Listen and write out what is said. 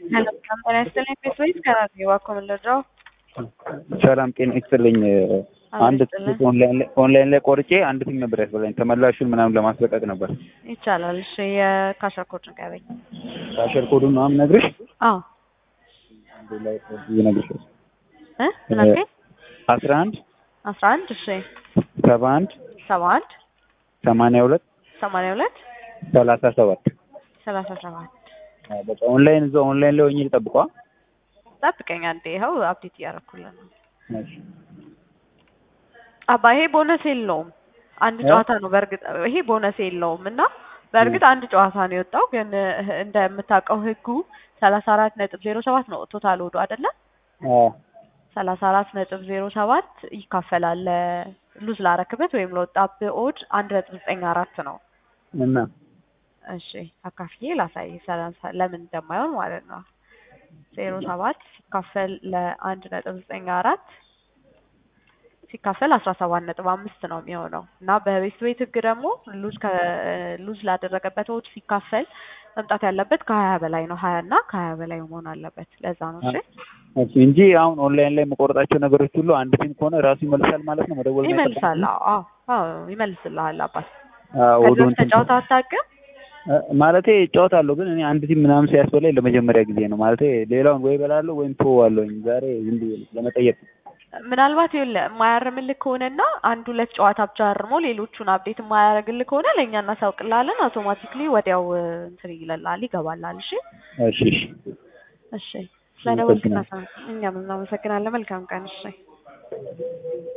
Hello, ጤና ይስጥልኝ ቤት ወይስ ከራሴ እባክዎ ምን ልርዳው? ሰላም ጤና ይስጥልኝ። አንድ ይስጥልኝ። ትኬት ኦንላይን ላይ ኦንላይን ላይ ቆርጬ አንድ ቲም ነበር ያስበላኝ ተመላሹን ምናምን ለማስለቀቅ ነበር። ይቻላል። እሺ የካሸር ኮድ ንገረኝ። ካሸር ኮዱን ምናምን ነግርሽ አዎ አንዴ ላይ ይነግርሽ እ ምን አልከኝ? አስራ አንድ አስራ አንድ እሺ ሰባ አንድ ሰባ አንድ ሰማንያ ሁለት ሰማንያ ሁለት ሰላሳ ሰባት ሰላሳ ሰባት በቃ ኦንላይን እዛው ኦንላይን ላይ ሆኜ ልጠብቋ። ጠብቀኝ አንዴ ይኸው አፕዴት እያደረኩልን ነው። አባ ይሄ ቦነስ የለውም። አንድ እ? ጨዋታ ነው በእርግጥ ይሄ ቦነስ የለውም እና በእርግጥ አንድ ጨዋታ ነው የወጣው ግን ህ- እንደምታውቀው ህጉ ሰላሳ አራት ነጥብ ዜሮ ሰባት ነው ቶታል ወዱ አይደለ? ሰላሳ አራት ነጥብ ዜሮ ሰባት ይካፈላል ሉዝ ላረክበት ወይም ለወጣብህ ኦድ አንድ ነጥብ ዘጠኝ አራት ነው። እና እሺ አካፍዬ ላሳይ ሰላሳ ለምን እንደማይሆን ማለት ነው። ዜሮ ሰባት ሲካፈል ለአንድ ነጥብ ዘጠኝ አራት ሲካፈል አስራ ሰባት ነጥብ አምስት ነው የሚሆነው እና በቤት ቤት ህግ ደግሞ ሉዝ ሉዝ ላደረገበት ኦድ ሲካፈል መምጣት ያለበት ከሀያ በላይ ነው። ሀያ እና ከሀያ በላይ መሆን አለበት። ለዛ ነው እሺ እሺ እንጂ አሁን ኦንላይን ላይ የምቆርጣቸው ነገሮች ሁሉ አንድ ቲም ከሆነ ራሱ ይመልሳል ማለት ነው። መደወል ነው ይመልሳል። አዎ አዎ ይመልስልሃል አባት። አዎ ከዚህ ወዱን በፊት ተጫውተህ አታውቅም? ማለቴ እጫወታለሁ ግን እኔ አንድ ቲም ምናምን ሲያስበላኝ ለመጀመሪያ ጊዜ ነው። ማለቴ ሌላውን ወይ እበላለሁ ወይም ተወዋለሁኝ። ዛሬ ዝም ብዬ ለመጠየቅ ነው። ምናልባት ይኸውልህ የማያርምልህ ከሆነና አንድ ሁለት ጨዋታ ብቻ አርሞ ሌሎቹን አፕዴት የማያደርግልህ ከሆነ ለእኛ እናሳውቅልሃለን። አውቶማቲክሊ ወዲያው እ, እንትን ይለልሃል ይገባልሃል። እሺ እሺ እሺ እሺ ስለደወልክ እናሳ- እኛም እናመሰግናለን። መልካም ቀን። እሺ